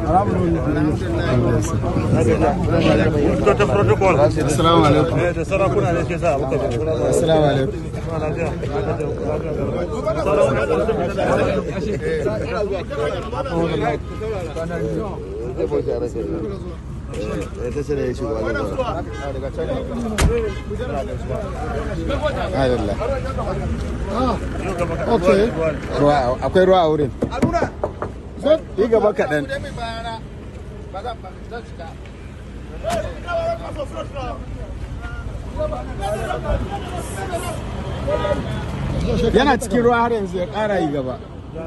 ta protocol Assalamu alaikum. da sarakuna ne ke sa abu Assalamu alaikum. Alhamdulillah. Okay. Ruwa akwai ruwa a wurin. Yi gaba kaɗan. Yana cikin ruwa har yanzu ya ƙara yi gaba.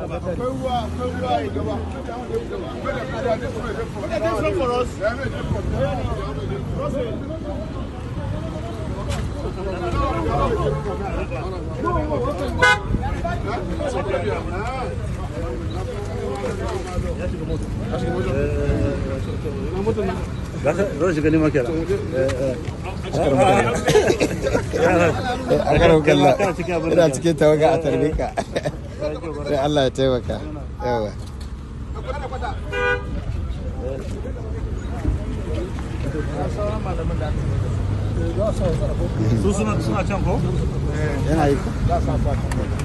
zan shiga nima kenan A karon kalla. Kana cikin abin da Ina ke. cikin tawaga a tarbe ka. Sai Allah ya taimaka. Yawa. su suna suna can ko Yana yi ko?